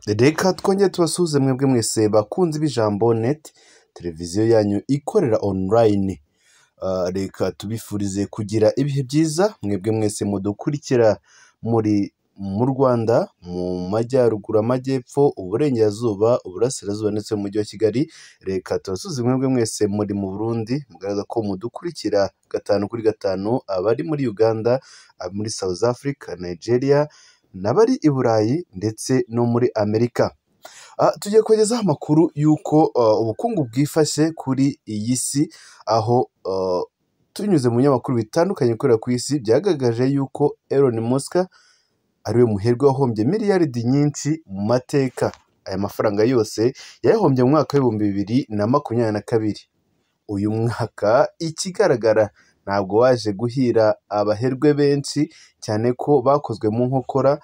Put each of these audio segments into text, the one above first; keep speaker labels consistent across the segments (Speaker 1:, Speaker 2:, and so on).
Speaker 1: Reka twongere tubasuhuze mwebwe mwese bakunzi b'ijambo neti televiziyo yanyu ikorera onulayini, reka tubifurize kugira ibihe byiza mwebwe mwese mudukurikira muri mu Rwanda mu majyaruguru, amajyepfo, uburengerazuba, uburasirazuba ndetse n'umujyi wa Kigali, reka tubasuhuze mwebwe mwese muri mu Burundi mugaragaza ko mudukurikira gatanu kuri gatanu, abari muri Uganda, abari muri South Africa, Nigeria n'abari i Burayi ndetse no muri Amerika. Tugiye kubagezaho amakuru y'uko ubukungu bwifashe kuri iyi si, aho tunyuze mu binyamakuru bitandukanye bikorera ku isi byagaragaje y'uko Elon Musk ariwe muherwe wahombye miliyaridi nyinshi mu mateka. Aya mafaranga yose yayahombye mu mwaka w'ibihumbi bibiri na makumyabiri na kabiri. Uyu mwaka ikigaragara ntabwo waje guhira abaherwe benshi cyane ko bakozwe mu nkokora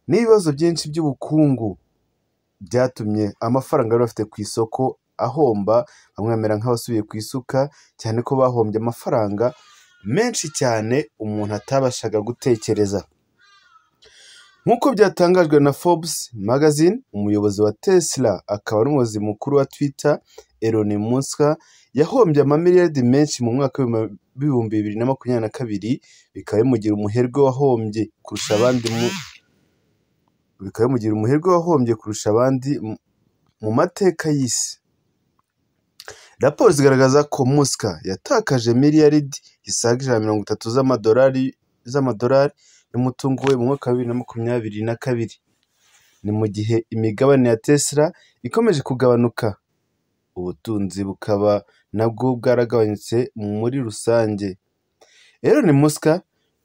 Speaker 1: n'ibibazo byinshi by'ubukungu byatumye amafaranga bari bafite ku isoko ahomba, bamwe bamera nk'abasubiye ku isuka cyane ko bahombye amafaranga menshi cyane umuntu atabashaga gutekereza. Nk'uko byatangajwe na Forbes magazine, umuyobozi wa Tesla akaba n'umuyobozi mukuru wa Twitter Elon Musk yahombye amamiliyaridi menshi mu mwaka w'ibihumbi bibiri na makumyabiri na kabiri, bikaba bimugira umuherwe wahombye kurusha abandi mu bikaba bimugira umuherwe wahombye kurusha abandi mu mateka y'isi. Raporo zigaragaza ko Musk yatakaje miliyaridi zisaga ijana na mirongo itatu z'amadolari z'amadolari y'umutungo we mu mwaka wa bibiri na makumyabiri na kabiri. Ni mu gihe imigabane ya Tesla ikomeje kugabanuka, ubutunzi bukaba nabwo bwaragabanutse muri rusange. Elon Musk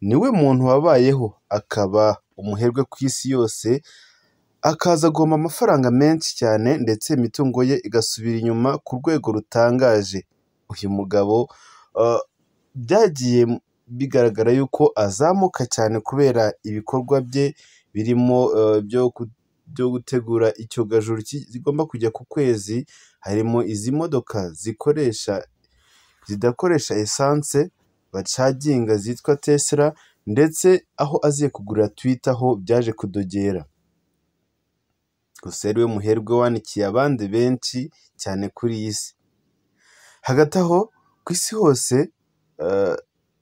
Speaker 1: niwe muntu wabayeho akaba umuherwe ku isi yose, akaza guhomba amafaranga menshi cyane ndetse imitungo ye igasubira inyuma ku rwego rutangaje. Uyu mugabo uh, byagiye bigaragara yuko azamuka cyane kubera ibikorwa bye birimo uh, byo ku- byo gutegura icyogajuru ki- zigomba kujya ku kwezi, harimo izi modoka zikoresha zidakoresha esanse bacaginga zitwa Tesla ndetse aho aziye kugurira Twitter ho byaje kudogera. Gusa ari we muherwe wanikiye abandi benshi cyane kuri iyi si. Hagati aho ku isi hose eh,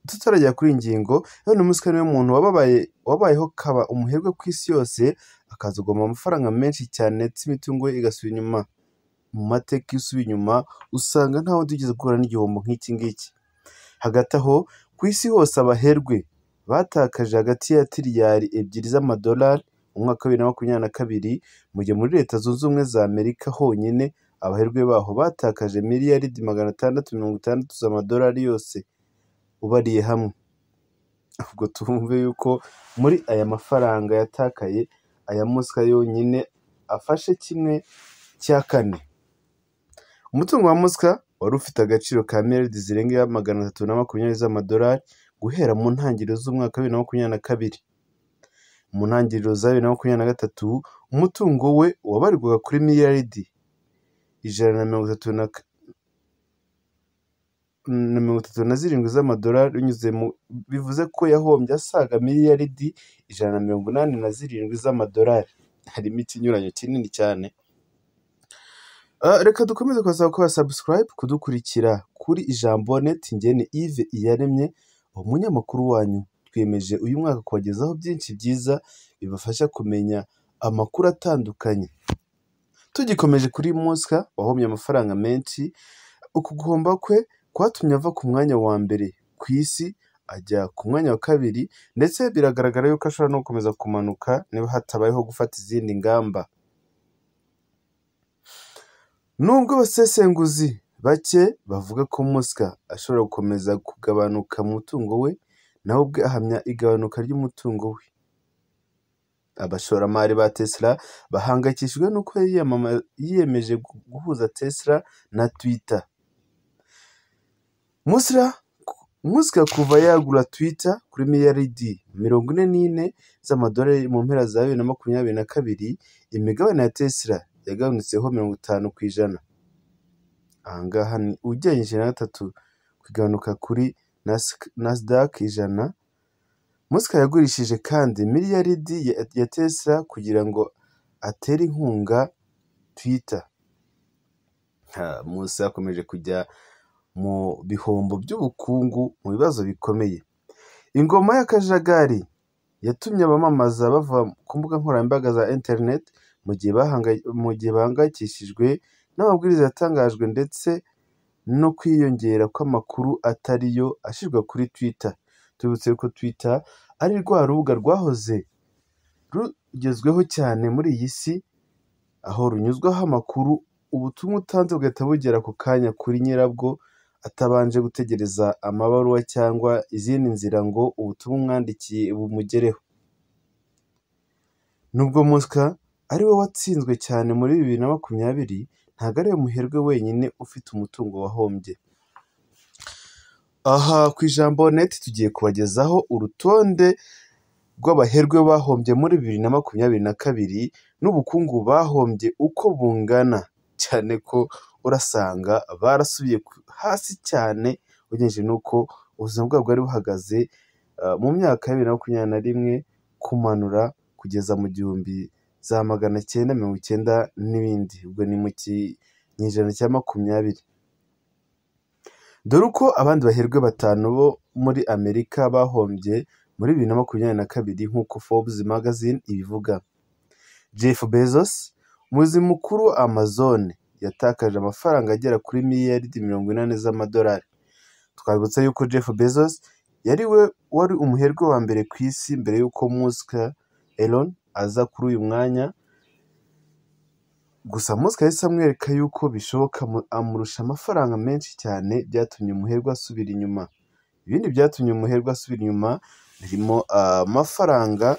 Speaker 1: tutaragera kuri iyi ngingo, Elon Musk niwe muntu wababaye wabayeho kaba umuherwe ku isi yose, akaza kugoma amafaranga menshi cyane ndetse imitungo ye igasubira inyuma. Mu mateka iyo usubiye inyuma usanga ntawe tugeze guhura n'igihombo nk'iki ngiki. Hagati aho ku isi hose abaherwe batakaje hagati ya tiriyari ebyiri z'amadolari mu mwaka wa bibiri na makumyabiri na kabiri, mu gihe muri Leta Zunze Ubumwe za Amerika honyine abaherwe baho batakaje miliyaridi magana atandatu mirongo itandatu z'amadolari yose ubariye hamwe. Ubwo twumve yuko muri aya mafaranga yatakaye aya Musk yonyine afashe kimwe cya kane. Umutungo wa Musk wari ufite agaciro ka miliyaridi zirenga magana atatu na makumyabiri z'amadolari guhera mu ntangiriro z'umwaka wa bibiri na makumyabiri na kabiri. Mu ntangiriro za bibiri na makumyabiri na gatatu, umutungo we wabarirwaga kuri miliyaridi ijana na mirongo itatu na ka- na mirongo itatu na zirindwi z'amadolari binyuze mu bivuze ko yahombye asaga miliyaridi ijana na mirongo inani na zirindwi z'amadolari. Harimo ikinyuranyo kinini cyane. Ah, reka dukomeze kubasaba kuba subscribe kudukurikira kuri ijambo neti ngeni Yves Iyaremye umunyamakuru wanyu twiyemeje uyu mwaka kubagezaho byinshi byiza bibafasha kumenya amakuru atandukanye tugikomeje kuri Musk wahomye amafaranga menshi uku guhomba kwe kwatumye ava ku mwanya wa mbere ku isi ajya ku mwanya wa kabiri ndetse biragaragara yuko ashobora no gukomeza kumanuka niba hatabayeho gufata izindi ngamba Nubwo abasesenguzi bake bavuga ko Musk ashobora gukomeza kugabanuka mu mutungo we, nawe ubwe ahamya igabanuka ry'umutungo we. Abashoramari ba Tesla bahangayikishijwe n'uko yiyamama- yiyemeje gu- guhuza Tesla na Twitter. Musk Musk kuva yagura Twitter kuri miliyaridi mirongo ine n'ine z'amadolari mu mpera za bibiri na makumyabiri na kabiri, imigabane ya Tesla yagabanutseho mirongo itanu ku ijana. ahangaha ni ugereranyije na gatatu ku igabanuka kuri Nas- Nasdaq ijana, Musk yagurishije kandi miliyaridi ya, ya Tesla kugira ngo atera inkunga twita munsi yakomeje kujya mu bihombo by'ubukungu mu bibazo bikomeye ingoma y'akajagari yatumye abamamaza bava ku mbuga nkoranyambaga za interineti mu gihe bahanga- mu gihe bahangayikishijwe n'amabwiriza yatangajwe ndetse no kwiyongera kw'amakuru atari yo ashyirwa kuri twita tubibutse ko twita ari rwa rubuga rwahoze rugezweho cyane muri iyi si aho runyuzwaho amakuru ubutumwa utanze bugahita bugera ako kanya kuri nyirabwo atabanje gutegereza amabaruwa cyangwa izindi nzira ngo ubutumwa umwandikiye bumugereho nubwo Muska ari we watsinzwe cyane muri bibiri na makumyabiri ntabwo ari we muherwe wenyine ufite umutungo wahombye aha ku ijambo net tugiye kubagezaho urutonde rw'abaherwe bahombye muri bibiri na makumyabiri na kabiri n'ubukungu bahombye uko bungana cyane ko urasanga barasubiye ku- hasi cyane ugeneje n'uko ubuzima bwabo bwari buhagaze ah, mu myaka ya bibiri na makumyabiri na rimwe kumanura kugeza mu gihumbi za magana cyenda mirongo icyenda n'ibindi ubwo ni mu ki- mu ijana cya makumyabiri dore uko abandi baherwe batanu bo muri amerika bahombye muri bibiri na makumyabiri na kabiri nk'uko forbes magazine ibivuga jeff bezos umuyobozi mukuru wa amazon yatakaje amafaranga agera kuri miliyaridi mirongo inani z'amadolari twabibutsa yuko jeff bezos yari we wari umuherwe wa mbere ku isi mbere y'uko muska elon aza kuri uyu mwanya gusa muska yahise amwereka yuko bishoboka amu- amurusha amafaranga menshi cyane byatumye umuherwe asubira inyuma ibindi byatumye umuherwe asubira inyuma birimo ah, amafaranga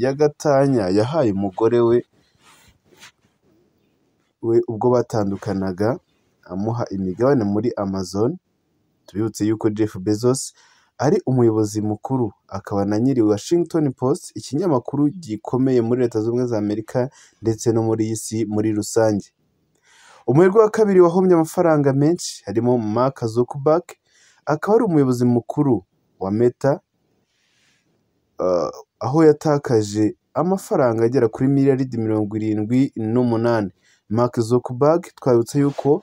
Speaker 1: y'agatanya yahaye umugore we we ubwo batandukanaga amuha imigabane muri Amazon tubibutse yuko Jeff Bezos ari umuyobozi mukuru akaba na nyiri Washington Post ikinyamakuru gikomeye muri leta zunze ubumwe za Amerika ndetse no muri iyi si muri rusange umuherwe wa kabiri wahombye amafaranga menshi harimo Mark Zuckerberg akaba ari umuyobozi mukuru wa Meta uh, aho yatakaje amafaranga agera kuri miliyaridi mirongo irindwi n'umunani Mark Zuckerberg twabutse yuko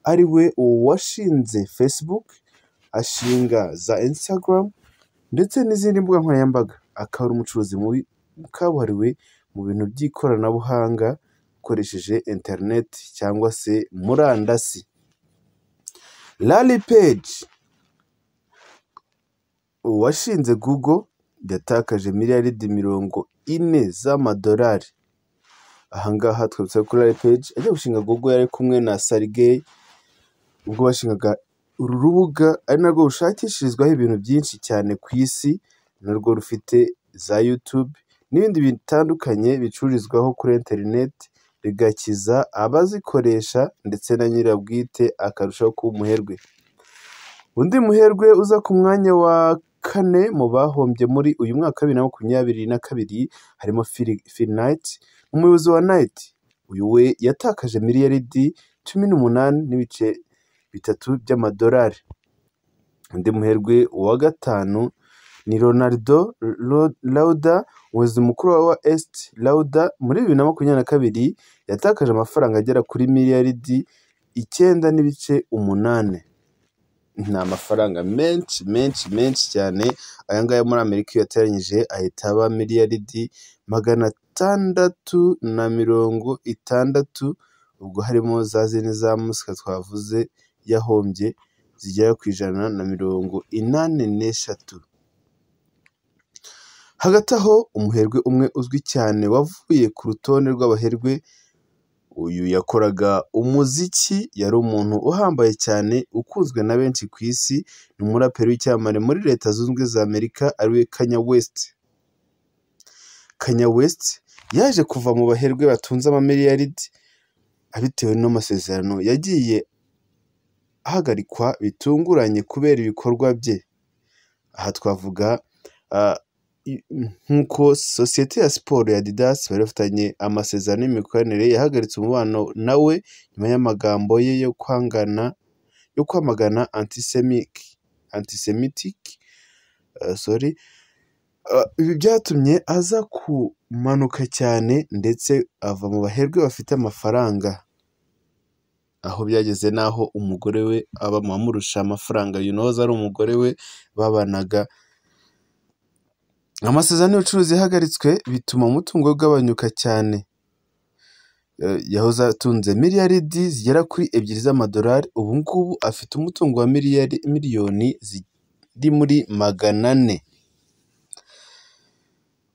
Speaker 1: ari we washinze Facebook ashinga za Instagram ndetse n'izindi mbuga nkoranyambaga akaba ari umucuruzi mubi kabuhariwe mu bintu by'ikoranabuhanga ukoresheje internet cyangwa se murandasi Larry Page uwashinze Google yatakaje miliyaridi mirongo ine z'amadolari ahangaha twabutse ko Larry Page ajya gushinga Google yari kumwe na Sergey ubwo bashingaga uru rubuga ari narwo rushakishirizwaho ibintu byinshi cyane ku isi narwo rufite za YouTube n'ibindi bitandukanye bicururizwaho kuri interineti bigakiza abazikoresha ndetse na nyirabwite akarushaho kuba umuherwe undi muherwe uza ku mwanya wa kane mu bahombye muri uyu mwaka wa bibiri na makumyabiri na kabiri harimo Phil- Phil Knight umuyobozi wa Knight uyu we yatakaje miliyaridi cumi n'umunani n'ibice bitatu by'amadolari undi muherwe wa gatanu ni Ronaldo Ro- Lauda umuyobozi mukuru wa Est Lauda muri bibiri na makumyabiri na kabiri yatakaje amafaranga agera kuri miliyaridi icyenda n'ibice umunani ni amafaranga menshi menshi menshi cyane aya ngaya muri Amerika iyo yateranyije ahita aba miliyaridi magana atandatu na mirongo itandatu ubwo harimo za zindi za musika twavuze yahombye zigera ku ijana na mirongo inani n'eshatu hagati aho umuherwe umwe uzwi cyane wavuye ku rutonde rw'abaherwe uyu yakoraga umuziki yari umuntu uhambaye cyane ukunzwe na benshi ku isi ni umuraperi w'icyamamare muri leta zunze ubumwe za amerika ariwe kanya west kanya west yaje kuva mu baherwe batunze amamiliyaridi abitewe n'amasezerano yagiye ahagarikwa bitunguranye kubera ibikorwa bye aha twavuga ah, i- nk'uko sosiyete ya siporo ya didas bari bafitanye amasezerano y'imikoranire yahagaritse umubano nawe nyuma y'amagambo ye yo kwangana yo kwamagana antisemike antisemitic sorry Ah, ibi byatumye aza ku manuka cyane ndetse ava mu baherwe bafite amafaranga, aho byageze n'aho umugore we aba amurusha amafaranga yunoza ari umugore we babanaga, amasezerano y'ubucuruzi yahagaritswe bituma umutungo we ugabanyuka cyane, yahoze atunze miliyaridi zigera kuri ebyiri z'amadolari ubu ngubu afite umutungo wa miliyari miliyoni ziri muri magana ane,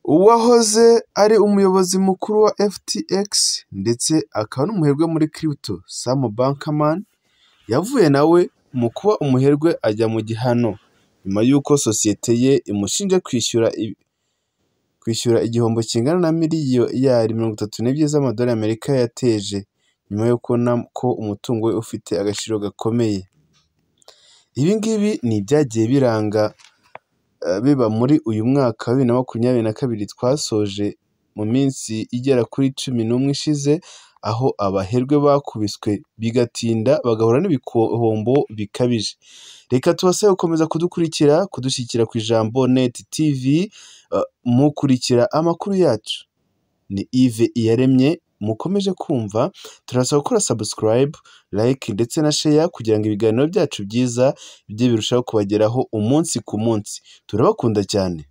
Speaker 1: uwahoze ari umuyobozi mukuru wa FTX ndetse akaba n'umuherwe muri Crypto Sam Bankman yavuye nawe mu kuba umuherwe ajya mu gihano, nyuma y'uko sosiyete ye imushinja kwishyura kwishyura igihombo kingana na miliyari mirongo itatu n'ebyiri z'amadolari y'Amerika yateje, nyuma yo kubona ko umutungo we ufite agaciro gakomeye, ibi ngibi ni ibyagiye biranga biba muri uyu mwaka wa bibiri na makumyabiri na kabiri twasoje mu minsi igera kuri cumi n'umwe ishize, aho abaherwe bakubiswe bigatinda bagahura n'ibihombo bikabije, reka tubasabe gukomeza kudukurikira, kudushyigikira ku Ijambo Net TV, mukurikira amakuru yacu, ni Yves Iyaremye mukomeje kumva, turabasaba gukora subscribe, like ndetse na share kugira ngo ibiganiro byacu byiza bijye birushaho kubageraho umunsi ku munsi, turabakunda cyane.